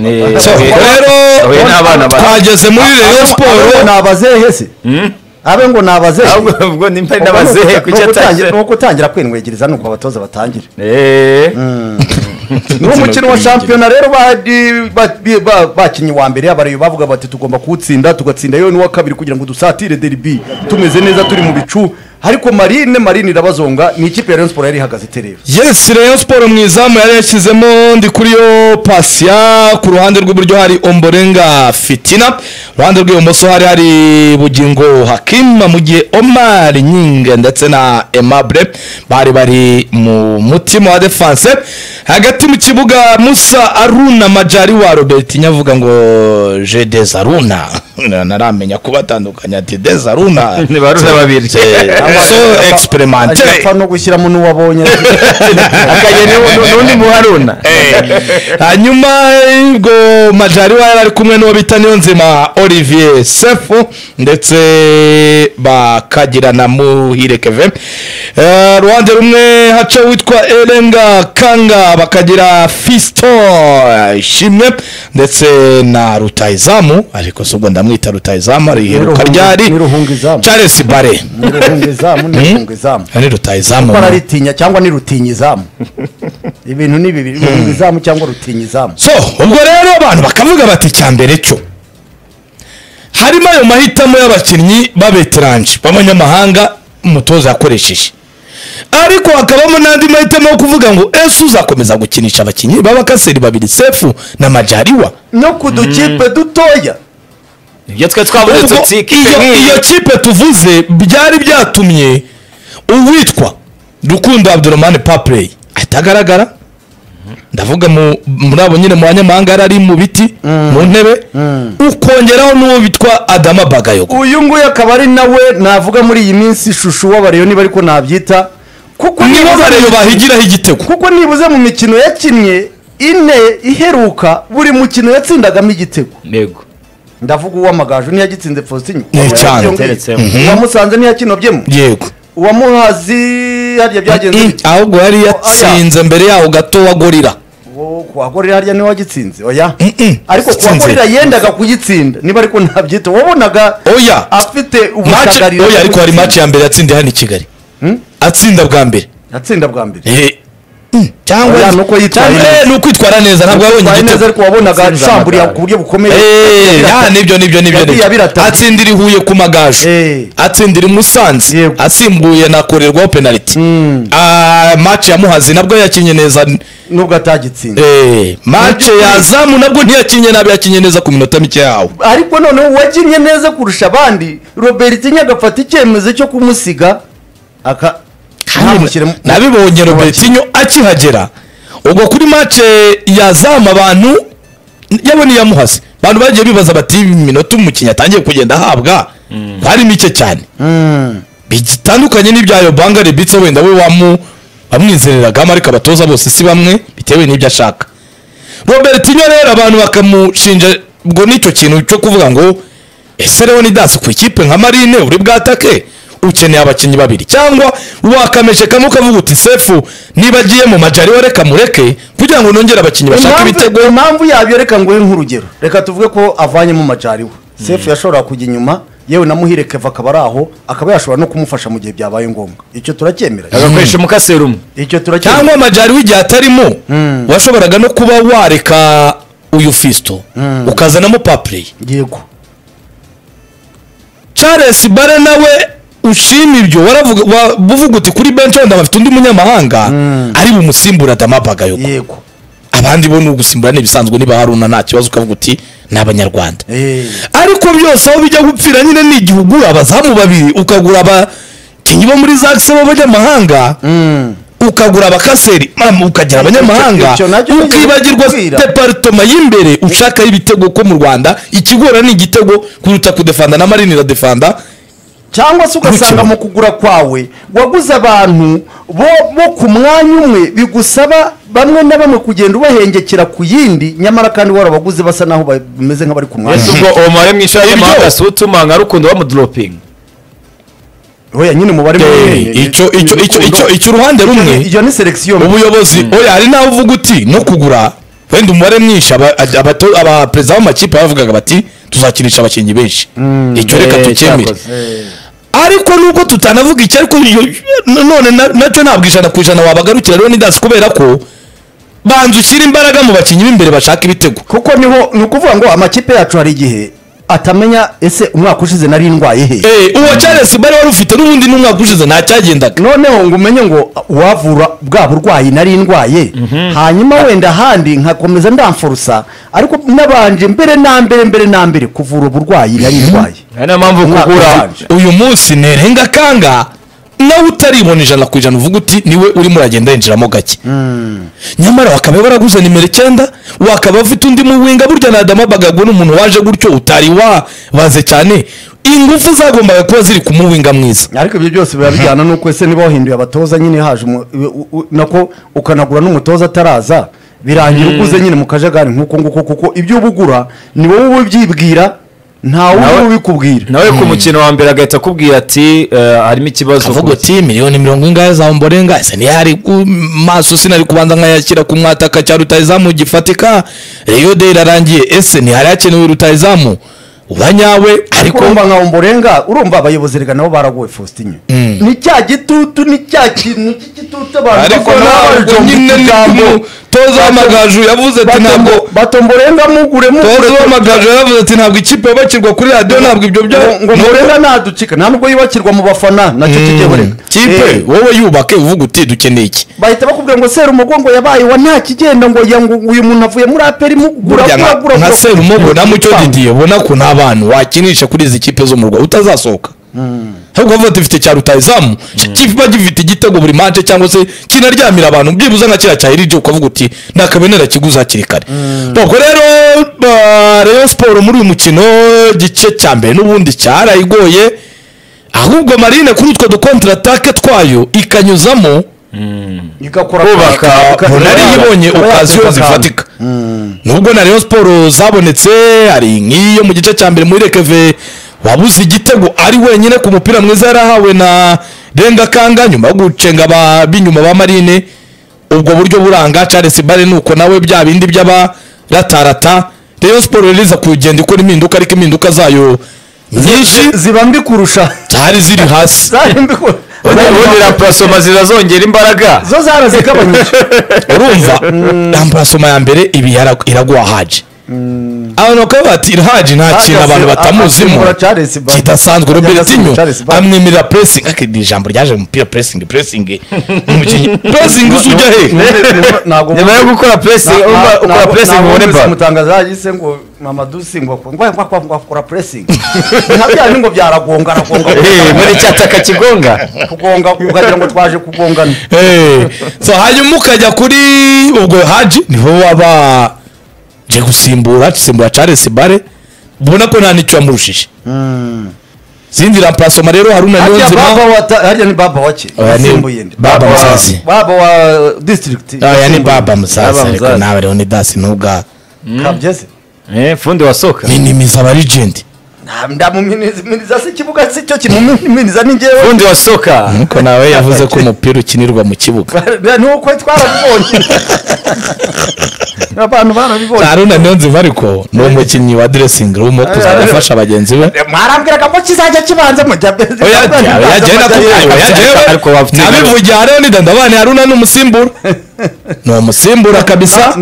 rero twageze muri reyo siporo ni abazehe se abe ngo ni abazehe ubwo nimba Ubwo ni ari n'abazehe uguta- kuki ni ugutangira- atangira ni ugutangira kwinwegiriza nuko abatoza batangire Eh. ni umukino wa shampiyona rero bari- ba- bi- ba- bakinnye wa mbere abarayi bavuga bati tugomba kuwutsinda tugatsinda yewe n'uwa kabiri kugira ngo dusatire deribi tumeze neza turi mu bicu ariko marine marine irabazonga ni ikipe ya Rayon Sports yari ihagaze iterera yesi reyo siporo mu izamu yari yashyizemo ndi kuri yo pasiya ku ruhande rw'iburyo hari omborenga fitina iruhande rw'ibumoso hari hari bugingo hakima mu gihe omar nyinga ndetse na emabure bari bari mu mutima wa defanse hagati mu kibuga musa aruna majari wa robert nyavuga ngo je dezaruna naramenya kubatandukanya ati dezaruna Ni ba Aruna babiri. so experimenté apfa no gushyiramo n'uwabonye akagenda n'undi muharuna hanyuma ubwo majari wa yari ari kumwe n'uwo bita niyonzima olivier sefu ndetse bakagira na muhire keve Eh, ruhande rumwe haca witwa erenga kanga bakagira fisto shimwe ndetse na rutayizamu ariko si ubwo ndamwita rutayizamu ari iheruka ryari ni ruhunga izamu charles bare ni ruhunga izamu ni ruhunga izamu ni rutayizamu bararitinya cyangwa ni rutinya izamu ibintu ni bibiri ruhunga izamu cyangwa rutinya izamu so ubwo rero abantu bakavuga bati icyambere cyo harimo ayo mahitamo y'abakinnyi b'abeteranje b'abanyamahanga umutoza yakoresheje ariko hakabamo n'andi mahitamo yo kuvuga ngo ese uzakomeza gukinisha abakinnyi b'abakaseri babiri sefu na majariwa no ku dukipe dutoya ibyo twe twabuze Ubwo tutsi iyo, iyo kipe tuvuze byari byatumye uwitwa rukundo abdurahmani papureyi atagaragara ndavuga mu- muri abo nyine mu banyamahanga yari ari mu biti mu ntebe ukongeraho n'uwo bitwa adama bagayogo uyu nguyu akaba ari nawe navuga muri iyi minsi ishusho w'abareyo niba ariko nabyita kuko nibo nibuze- bareyo bahigiraho igitego kuko nibuze mu mikino yakinnye ine iheruka buri mukino yatsindagamo igitego yego ndavuga uw'amagaju ntiyagitsinze faustin Ni cyane, teretsemo. uwamusanze ntiyakinobyemo yego uwamuhazi harya byagenze Mm, bite? ahubwo yari yatsinze mbere yaho gato wa gorira Wo- kuwagorera harya niwe wagitsinze oya Mm, mm. ariko Yatsinze. kuwagorera yendaga kuyitsinda niba ariko nabyita wabonaga oya afite match ubutagarira oya bwo ariko hari gutsinda. match ya mbere yatsindiye hano i kigali atsinda bwa mbere atsinda bwa mbere Eh, mm, cyangwa Oya, ni uko yitwaye cyangwa- neza. eh, ni ukwitwara neza ntabwo yabonye Twari neza igitego ariko wabonaga Atsinze shamburiya amagare. ku buryo bukomeye Eh, Yagira- ah, nibyo nibyo nibyo Yagiye nibyo. abiratana. atsindira i huye ku Eh. magaju atsindira i musanze Yego. asimbuye nakorerwaho penaliti Ah, match ya muhazi nabwo yakinnye neza nubwo atagitsinda Eh, match Mu by'ukuri- ya zamu nabwo ntiyakinnye nabi yakinnye neza ku minota mike yawo ariko noneho uwakinnye neza kurusha abandi robert nyine agafata icyemezo cyo kumusiga aka ntamushyiremo nabibonye robertinho akihagera ubwo kuri match ya zamu abantu yabona iya muhazi abantu bagiye bibaza bati iminota umukinnyi atangiye kugenda ahabwa ari mike cyane bitandukanye n'ibyayo banga rebitse wenda we wamu bamwizereragamo ariko abatoza bose si bamwe bitewe n'ibyo ashaka robertinho rero abantu bakamushinja ngo nicyo kintu cyo kuvuga ngo ese rero ni danse ku ikipe nka marine uri bwatake ukeneye abakinnyi babiri cyangwa wakameshe kamwe ukavuga uti sefu niba agiye mu majari we reka mureke kugira ngo nongere abakinnyi bashake ibitego impamvu impamvu yabyo reka nguhe nk'urugero reka tuvuge ko avanyemo majari we sefu yashoboraga kujya inyuma yewe na muhire keva akaba ari aho akaba yashobora no kumufasha mu gihe byabaye ngombwa icyo turacyemera agakoresha umukaseri umwe icyo turacyemera cyangwa amajari w'igihe atarimo washoboraga no kuba wareka uyu fisto ukazanamo papureyi yego charles bare nawe ushima ibyo waravuga wa- uvuga uti kuri benshi wenda bafite undi munyamahanga ari bumusimbura damabaga yuko yego abandi bo ni ugusimbura n'ibisanzwe niba haruna nta kibazo ukavuga uti ni abanyarwanda Eh. ariko byose aho bijya gupfira nyine ni igihe ugura abazamu babiri ukagura abakinnyi bo muri zagse b'abanyamahanga ukagura abakaseri mama, ukagira abanyamahanga Icyo- icyo nacyo ni ukibagirwa ikikwira. departoma y'imbere ushakaho ibitego ko mu rwanda ikigora ni igitego kuruta kudefanda na marine iradefanda cyangwa se ugasanga Gukina. mu kugura kwawe waguze abantu bo bo ku mwanya umwe bigusaba bamwe na bamwe kugenda ubahengekera ku yindi nyamara kandi warabaguze basa naho ba- bameze nk'abari ku mwanya ese ubwo omare mwisha Ibyo- y'amahanga si utuma nka rukundo bamudoropinga oya nyine umubare munini icyo icyo icyo icyo icyo uruhande rumwe iyo ni selekisiyo ubuyobozi oya hari n'aho uvuga uti no kugura wenda umubare mwinshi aba- abato- abaperezida b'amakipe bavugaga bati tuzakinisha abakinnyi benshi icyo reka Eh, tukemere cyakoze. ariko nubwo tutanavuga icyo ariko iyo- none na- nacyo ntabwo ijana ku ijana wabagarukira rero nidasi kubera ko banza ushyira imbaraga mu bakinnyi b'imbere bashaka ibitego kuko niho ni ukuvuga ngo amakipe yacu hari igihe atamenya ese umwaka ushize nari indwaye he Eh, uwo charles bari wari ufite n'ubundi n'umwaka ushize ntacyagendaga noneho ngo umenye ngo wavura bwa burwayi nari ndwaye hanyuma wenda ahandi nkakomeza ndamfurusa ariko n'abanje mbere na mbere mbere na mbere kuvura uburwayi nari ndwaye ari niyo mpamvu Umwaka kugura ubanje. uyu munsi nerenga kanga nawe utaribona ijana ku ijana uvuga uti niwe urimo uragenda yinjiramo gake nyamara bakaba baraguze nimero icyenda wakaba ufite undi muwinga burya na adama bagagwa n'umuntu waje gutyo utari wabaze cyane ingufu zagombaga kuba ziri ku muwinga mwiza ariko ibyo byose biba bijyana n'uko ese niba wahinduye abatoza nyine haje umu- u- u- nako ukanagura n'umutoza ataraza birangira uguze nyine mu kajagari nk'uko nguko kuko ibyo uba ugura ni wowe uba ubyibwira ntawe uba Nawe- ubikubwira nawe ku mukino wa mbere agahita akubwira ati eh, harimo ikibazo avuga ku- ati miliyoni mirongo ingahe za mborenga ese ntiyari ku maso sinari kubanza nkayashyira ku mwataka cya rutayizamu gifatika reyo de irarangiye ese ntihari hakenewe rutayizamu uba nyawe ariko ariko urumva nka umborenga urumva abayobozi rega nabo baragowe faustin ni cya gitutu ni cya kintu cy'igitutu abantu ariko bakora ntabwo bajonga nyine ni utugambo. toza w'amagaju yavuze ati ntabwo Batombo- batomborenga mugure mugure toza w'amagaju yavuze ati ntabwo ikipe yubakirwa kuri radiyo ntabwo ibyo bya ngo- ngo murenga ntaducika nta nubwo yubakirwa mu bafana nacyo kijye burega kipe wowe yubake uvuga uti dukeneye iki bahita bakubwira ngo sera umugongo yabaye wa nta kigenda ngo ya- ngo uyu muntu avuye muri aperi mugura burya gura nka- gura nka gura. serumo ubona mucyo didiye ubona ko nta bantu wakinisha kuri izi kipe zo mu rwanda utazasohoka ahubwo bavuga ati mfite cya rutayizamu kiba gifite igitego buri mance cyangwa se kinaryamira abantu byibuze nka kiriya cya irije ukavuga uti nakabenera kiguze hakiri kare ubwo rero ba- rayon siporo muri uyu mukino igice cya mbere n'ubundi cyarayigoye ahubwo marine kuri utwo dukontaratake twayo ikanyuzamo igakora kubaka, ika- ubu nari yibonye ikaba okaziyo yakubaka zifatika nubwo na rayon siporo zabonetse hari nk'iyo mu gice cya mbere muri rekeve wabuze igitego ari wenyine ku mupira mwiza yarahawe na renga kanga nyuma yo gucenga aba- b'inyuma ba marine ubwo buryo buranga charles bare nuko nawe bya bindi by'abaratarata rayon siporo rero iza kugenda ikora impinduka ariko impinduka zayo nyinshi ziba mbi kurusha zari ziri hasi zari mbi kurusha ubundi raporasoma zirazongera imbaraga zo zarazigabanyije urumva ramburasoma ya mbere ibi yara- iraguha haje abantu bakaba bati haje nta kintu abantu batamuzimo asimbura Charles Barkley. kidasanzwe Ajya robertinho asimbura Charles Barkley. amwemerera pressing aka ni ijambo ryaje mu mupira pressing pressing umukinnyi pressing uzi ujya he ntabwo nyuma yo gukora pressing urumva ukora pressing ubone baro mutangaza yise ngo mama dusi ngo ngo ngo ngo ngo akora pressing nka bya ni ngo byaragonga aragonga Eh, muri cyataka kigonga kugonga ukagira ngo twaje kugongana Eh, so hanyuma ukajya kuri ubwo haji niho waba je gusimbura gusimbura charles bare ubona ko nta n'icyo yamurushije zindi ramparasoma rero haruna harya baba niyonzima wa ta- harya ni baba wake Oya, ni yasimbuye nde? baba wa- Musazi. baba wa district aya ni baba musaza Baba ariko Musaza. nawe rero ni dasi n'ubwa kabyeze Eh, fundi wasohoka minimiza aba legend ndamuminiza si ikibuga si cyo kintu muminiza ni njyewe fundi wasohoka nuko nawe yavuze ko umupira ukinirwa mu kibuga nuko twarabibonye abantu barabibonye haruna niyonzima ariko ni umukinnyi wa dressing room wo kuzajya afasha bagenzi be mwarambwiraga ko kizajya kibanza mujya Ariko wafite nabivugiye hariho nidandabane haruna ni umusimbura ni umusimbura kabisa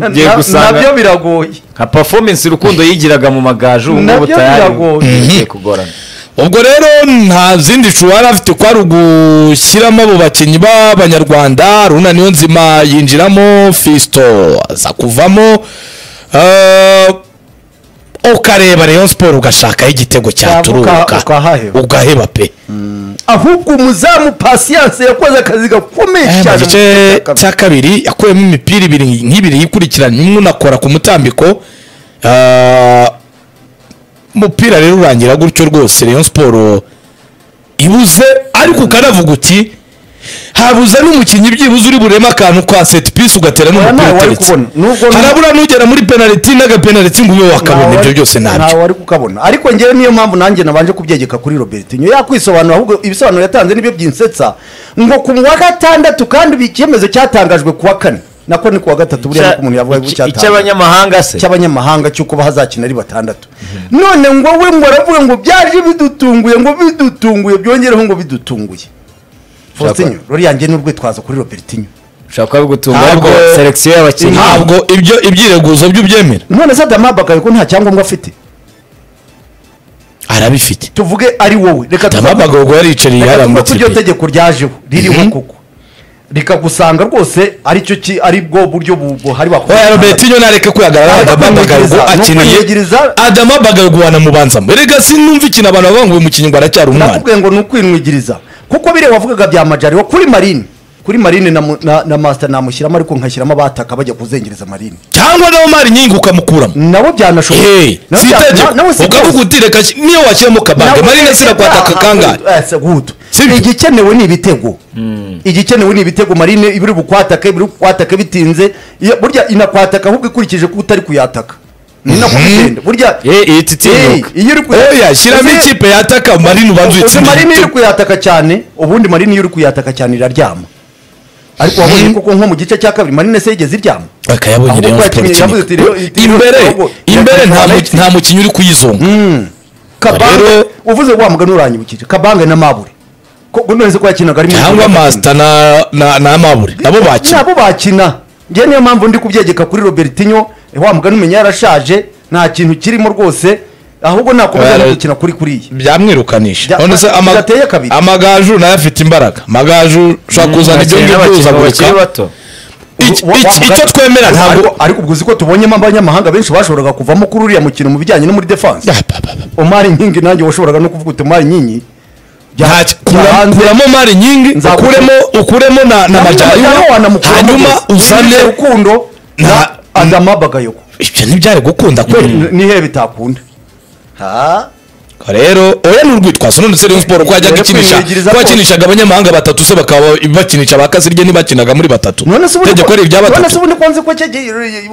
Ugiye gusanga- nabyo biragoye nka performance urukundo yigiraga mu magaju ubu ngubu Nabyo tayari biragoye. bigiye kugorana ubwo rero nta zindi shuwa yari afite uko ari ugushyiramo abo bakinnyi b'abanyarwanda runa niyo nzima yinjiramo fisto aza kuvamo eh, ukareba rayon siporo ugashakaho igitego cyaturuka ukahaheba. ugaheba pe ahubwo umuzamu pasiyanse yakoze akazi gakomeye mu cyane gice cya kabiri yakuyemo imipira ibiri nk'ibiri yikurikiranye umwe unakora ku mutambiko eh, umupira rero urangira gutyo rwose rayon siporo ibuze ariko ukanavuga uti habuze n'umukinnyi byibuze uri bureme akantu ka seti pisi ugatera n'umupira ntawe wari uteretse kubona. Nubwo ni- harabura n'ugera muri penaliti n'agapenaliti ngo ube wakabona ibyo byose ntabyo ntawe wari kukabona ariko ngewe niyo mpamvu nanjye nabanje kubyegeka kuri robertinho yakwisobanura ahubwo ibisobanuro yatanze nibyo byinsetsa ngo ku wa gatandatu kandi ibi- icyemezo cyatangajwe ku wa kane nako ni kuwa gatatu buriya nuko umuntu yavuga Icy- icyatanga icy'abanyamahanga se cy'abanyamahanga cy'uko bazakina ari batandatu none ngo we ngo aravuga ngo byaje bidutunguye ngo bidutunguye byongereho ngo bidutunguye Faustinho ruriya njye ni urwitwazo kuri Robertinho ushobora kuba bigutunga Ntabwo- ariko selekisiyo y'abakinnyi ntabwo ibyo ibyireguzo byo ubyemera none se Adama Bakayo ko nta cyangombwa afite arabifite tuvuge ari wowe reka tuvuge- amabagogo yaricariye reka tuvuge ko iryo yaramutse tegeko ryajeho ririho koko rikagusanga rwose aricyo ki ari bwo buryo bu- buhari oya robert iyo nareke kwihagarara Ntabwo adama bagarugu kumwigiriza, ni akeneye ukumwigiriza. adama bagarugu wanamubanzamo erega sinumva ikintu abantu bavuga ngo uyu mukinnyi ngo aracyari umwana nakubwiye ngo ni ukwinwigiriza kuko biriya wavugaga bya majari wa kuri marine kuri marine na, mu- na, na master namushyiramo ariko nkashyiramo abataka bajya kuzengereza marine cyangwa nawe mari nyingi ukamukuramo nabo byanashoboka Hey, Nabo si bya- na- nawe itegeko si byose. ukavuga uti reka sh- niyo washyiramo kabage Nawe- marine sirakwataka Ah, kangahe ah, eh, se- good. Sibyo? igikenewe ni ibitego igikenewe ni ibitego marine ibiri bukwataka ibiri bukwataka bitinze Iyo- burya inakwataka ahubwo ikurikije ko utari kuyataka ni nako bigenda burya ye iyi Hey, titinyuka iyo uri ku- oya shyiramo Uzi- ikipe yataka marine ubanza uzi uyitsindire marine iyo uri igitego. kuyataka cyane ubundi marine iyo uri kuyataka cyane iraryama ariko wabonye koko nko mu gice cya kabiri marine se yigeze iryama bakayabonye Ahubwo Rayon yakinnye, Sports yavuze ati, nyine. Rayon- Rayon- imbere ahubwo- imbere Rayon- nta mu- Rayon- nta mukinnyi uri kuyizunga kabange Rero- uvuze wa mugani uranyibukije kabange na mabure ko none se ko yakinaga ari mu- cyangwa masita na- na na mabure nabo bakina nabo bakina njye niyo mpamvu ndi kubyegeka kuri robertinho eh, wa mugani umenya yarashaje nta kintu kirimo rwose ahubwo nakomeza no Oya, gukina kuri kuriya byamwirukanisha Bya- none se ama- bigateye kabiri. amagaju nayo afite imbaraga amagaju ushobora kuzana ibyo abakinnyi ngibyo bakiri uzaguruka bato Iki- Wa- wa- iki- icyo mugani- twemera ariko- ntabwo ariko- ariko ubwo uzi ko tubonyemo abanyamahanga benshi bashoboraga kuvamo kuri uriya mukino mu bijyanye no muri defense Ah, ba- ba- ba. omari nkingi nanjye washoboraga no kuvuga uti omari nkingi bya- Nta- kura- byahanze- kuramo mari nyingi Nzakubwira. ukuremo ukuremo na na Majyaruguru majyaruguru wanamukuramo hanyuma rwose. uzane Yibye rukundo na Nta- adama bagayoko ibyo ntibyari gukunda kweli nihe bitakunda ha rero oya ni urwitwazo none se Rayon Sports ko yajyaga Rero ikinisha kwinigiriza ko kose. yakinishaga abanyamahanga batatu se bakaba bakinisha ba kasirye ntibakinaga muri batatu none se ubundi tegeko ari irya none se batatu ubundi kwanze ko cyege-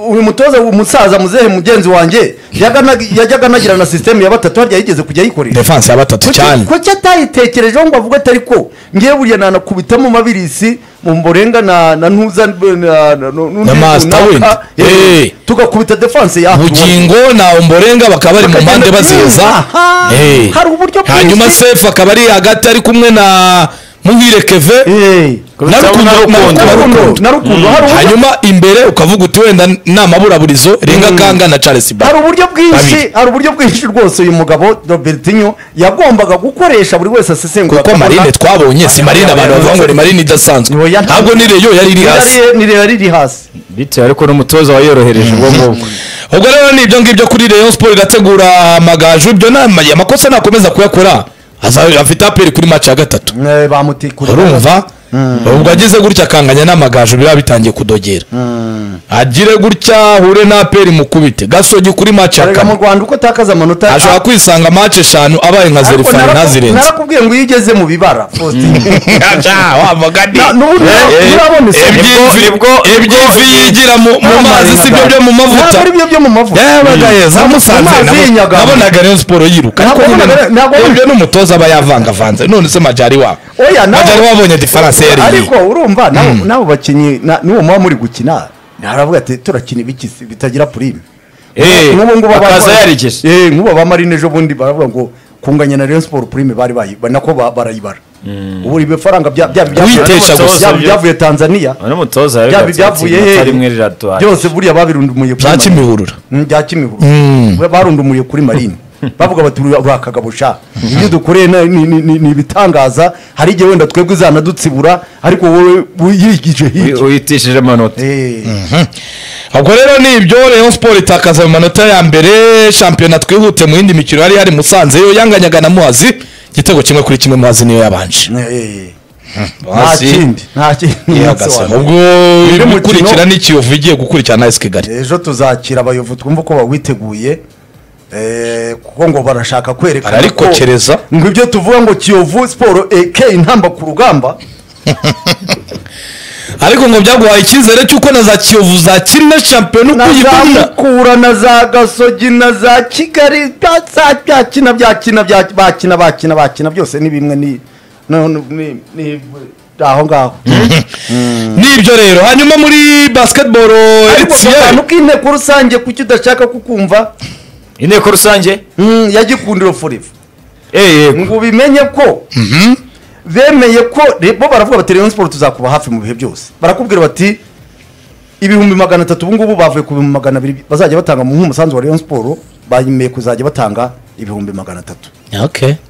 uyu mutoza umusaza muzehe mugenzi wanjye yagana- yajyaga anagira na sisitemu ya batatu harya yigeze kujya ayikoresha defense ya batatu cyane ko cyatayitekerejeho ngo avuge atari ko ngewe buriya nanakubitamo mabirisi mu mborenga na na ntuza na- na- na- n'undi Na Master runaka, Wind. eh, Eh. tugakubita defense ya bugingo na umborenga bakaba bari mu Bakagenda mpande bazeza Aha, Eh. hari uburyo bwinshi. hanyuma sefu akaba ari hagati ari kumwe na muhire keve Eh. na rukundo Na Rukundo. na na Rukundo. rukundo na rukundo hari uburyo- hanyuma imbere ukavuga uti wenda nta maburaburizo renga kanga na charles hari ba uburyo bwinshi Babiri. hari uburyo bwinshi rwose uyu mugabo robertinho yagombaga gukoresha buri wese asesengura kuko akabona- marine twabonye si marine abantu bavuga ngo ni marine idasanzwe Oya, nta- ntabwo ni reyo yari iri hasi Ni rero- ni rero riri hasi bitewe ariko n'umutoza wayorohereje ubwo ngubwo ubwo rero ni ibyo ngibyo kuri Rayon Sports irategura amagaju ibyo ni ama- amakosa nakomeza kuyakora azaba afite aperi kuri match ya gatatu Eh, bamutikura urumva ubwo ageze gutya akanganya n'amagaju biba bitangiye kudogera agire gutya ahure na aperi mukubite gasogi kuri match ya Erega mu kane rwanda uko atakaza amanota ashobora kwisanga match eshanu abaye nka Ariko zerifari naraku- ntazirenze narakubwiye ngo iyo ugeze mu bibara Faustin. Aja, wavuga ni. Na- n'ubu Eh, nabo- eh, murabone se. iby'ifi- Nibwo- iby'ifi yigira mu mu mazi si byo byo mu mavuta ntabwo ari byo byo mu mavuta yabaga yeza musanze amazi nabo- y'inyagano. nabonaga rero siporo yiruka Ntabwo ariko wabonaga- ntabwo nyine wabonaga- ibyo n'umutoza aba yavangavanze none se majari wabo Oya, nawe- majari wabonye diferanse yari iyi ariko urumva nabo- nabo bakinnyi na- n'uwo muba muri gukina naravuga ati turakina ibikisi bitagira purime Eh, Nk'ubu ngubu aba- akaza yarigeze Eh, nk'ubu aba marine ejo bundi baravuga ngo kunganya na Rayon Sport prime bari bayiba nako ba- barayibara ubu ibifaranga bya- bya- bya- Witesha bya- gusa. byaba ibyavuye Tanzania n'umutoza byaba yabigatse ibyavuye ikinota rimwe hehe riratwara byose buriya babirundumuye kuri bya Marine. kimihurura Mm, bya kimihurura We- barundumuye kuri marine bavuga bati "Uri- uri akagabusha ibyo dukoreye na- ni- ni ni- ni ibitangaza hari igihe wenda twebwe izanadutsibura ariko wowe uyigije hirya witishije amanota Eh. ubwo rero ni ibyo Rayon Sport itakaza mu manota ya mbere shampiyona twihute mu yindi mikino yari hari Musanze yo yanganyaga na Muhazi igitego kimwe kuri kimwe Muhazi niyo yabanje Eh. nta Muhazi kindi nta kindi yihagaze ubwo Undi mukino- ibikurikira ni Kiyovu igiye gukurikirana na AS Kigali ejo tuzakira abayovu twumva uko bawiteguye eh, kuko ngo barashaka kwerekana Bararikokereza. ko- ngo ibyo tuvuga ngo kiyovu siporo eke intamba ku rugamba ariko ngo byaguhaye icyizere cy'uko na za kiyovu zakina shampiyona uko na za uyibona mukura na za gasogi na za kigali bya- za- byakina byakina bya- bakina bakina bakina byose ni bimwe ni no- no- ni- ni aho ngaho nibyo rero hanyuma muri basketball ariko etiyeri akantu k'inteko rusange kuki udashaka kukumva inteko rusange Mm, ya gikundiro forever eee ngo ubimenye ko bemeye ko bo baravuga bati rayon siporo tuzakuba hafi mu bihe byose barakubwira bati ibihumbi magana atatu ubu ngubu bavuye ku bihumbi magana abiri bazajya batanga mu nk'umusanzu wa rayon siporo bemeye kuzajya batanga ibihumbi magana atatu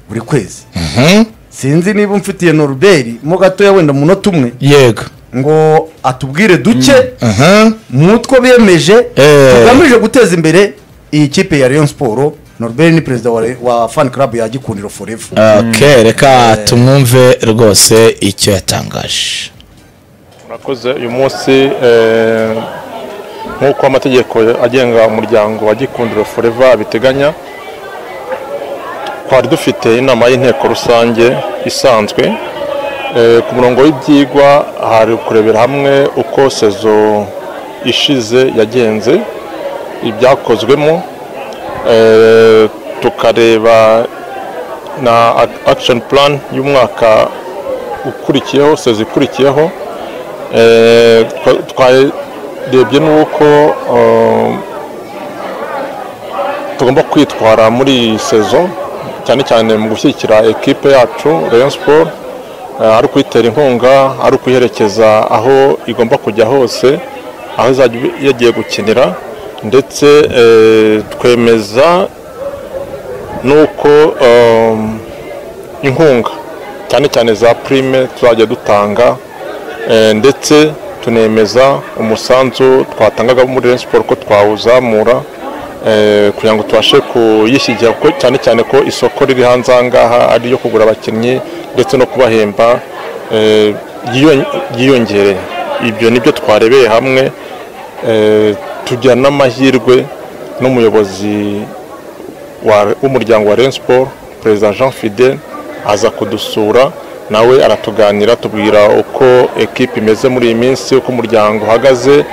buri kwezi sinzi niba mfitiye noruberi mo gatoya wenda mu munota umwe yego ngo atubwire duke aha mu two bemeje Eh. tugamije guteza imbere iyi kipe ya rayon siporo noruberi ni perezida wa, wa fan club ya gikundiro forever ok reka tumwumve rwose icyo yatangaje murakoze uyu munsi eh, nk'uko amategeko agenga umuryango wa gikundiro foreva abiteganya twari dufite inama y'inteko rusange isanzwe Eh, ku murongo w'ibyigwa hari kurebera hamwe uko sezo ishize yagenze ibyakozwemo Eh, tukareba na ac- action plan y'umwaka ukurikiyeho sezo ikurikiyeho Eh, twa- twarebye n'uko eh, tugomba kwitwara muri iyi sezo cyane cyane mu gushyigikira ekipe yacu rayon sport eh, ari ukuyitera inkunga ari ukuyiherekeza aho igomba kujya hose aho izajya yagiye gukinira ndetse eh, twemeza n'uko eh, inkunga cyane cyane za prime tuzajya dutanga Eh, ndetse tunemeza umusanzu twatangaga muri Rayon Sport ko twawuzamura eh, kugira ngo tubashe kuyishyigikira kuko cyane cyane ko isoko riri hanze aha ngaha ari iyo kugura abakinnyi ndetse no kubahemba eh, ryiyon- ryiyongereye ibyo nibyo twarebeye hamwe eh, tugira n'amahirwe n'umuyobozi wa- w'umuryango wa Rayon Sport perezida Jean Fidel aza kudusura nawe aratuganira atubwira uko ekipe imeze muri iyi minsi uko umuryango uhagaze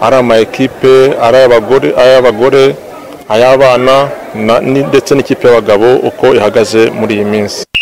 ari ama ekipe ari ay'abagore ay'abagore ay'abana na- ni- ndetse n'ikipe y'abagabo uko ihagaze muri iyi minsi